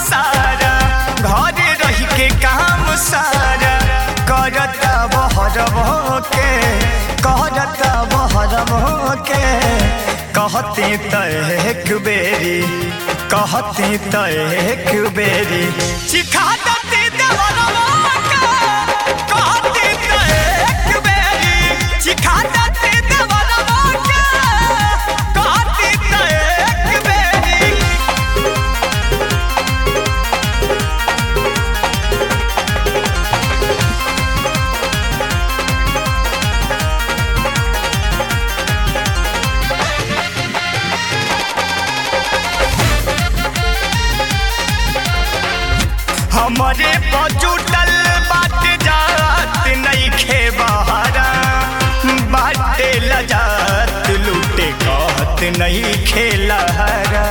सारा घर रह के काम सारा करता बहरबो के करता बहरबो के कहती त एक बेरी कहती त एक बेरी सिखा दती देवरबो के कहती त एक बेरी सिखा दती देवरबो के कहती त एक बेरी हमरे पजुटल बाट जात नहीं खे बहारा बाटे लजात लूटे कहत नहीं खेलहरा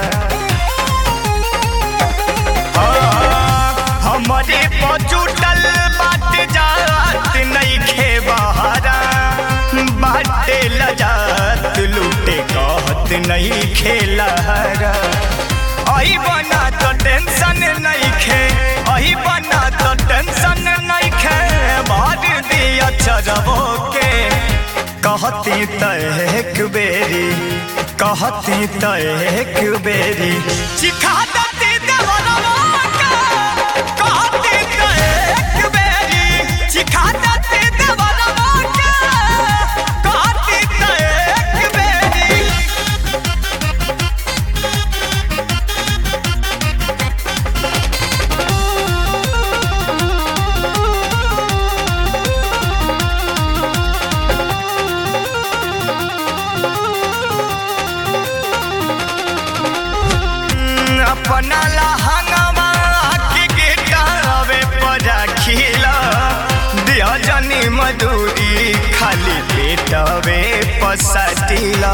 हमरे पजुटल बाट जात नहीं खे बहारा बाटे लजात लूटे कहत नहीं खेलहरा आई बना तो टेंशन नहीं खे आई बना तो टेंशन नहीं खे मार दिया चरबो के कहती त एक बेरी कहती त एक बेरी सिखा दती देवरबो के कहती त एक बेरी सिखा दती देवरबो के कहती त एक बेरी अपना लहंगवा के गिटावे पर खिला दिया जनी मधुरी खाली पेटवे पसटिला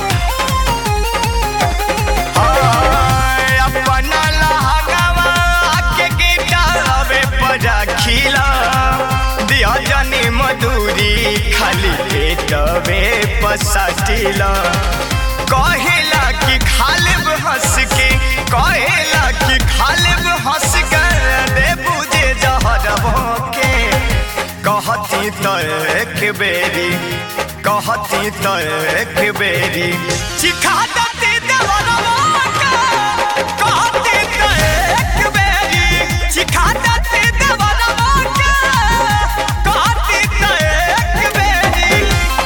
अपना लहंगवा के गिटावे पर खिला दिया जनी मधुरी खाली पेटवे पसटिला कहेला कि खालिब हंस के कहेला कि खालिब हंस के दे बुझे जहरबो के कहती त एक बेरी कहती त एक बेरी सिखा दती देवरबो के कहती त एक बेरी सिखा दती देवरबो के कहती त एक बेरी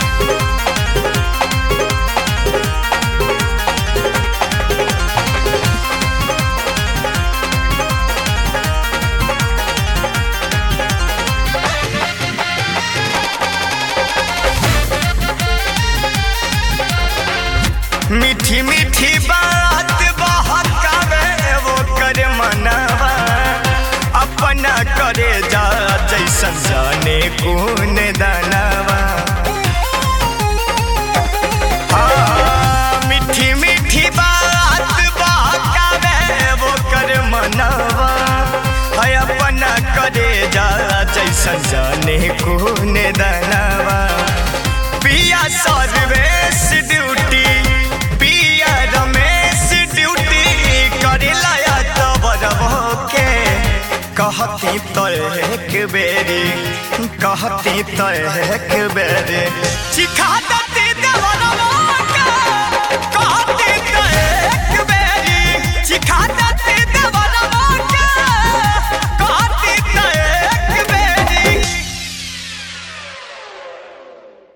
मीठी मीठी बात बहकावे वो कर मनवा अपना करे जा जैसन जाने कौन दानवा हाँ, मीठी मीठी बात बहकावे वो कर मनवा है अपना करे जा जैसन जाने कौन दानवा पिया सर्वेश ड्यूटी पिया रमेश ड्यूटी करेला या तबरबो के कहती तो एक बेरी कहती तो एक बेरी सिखा दती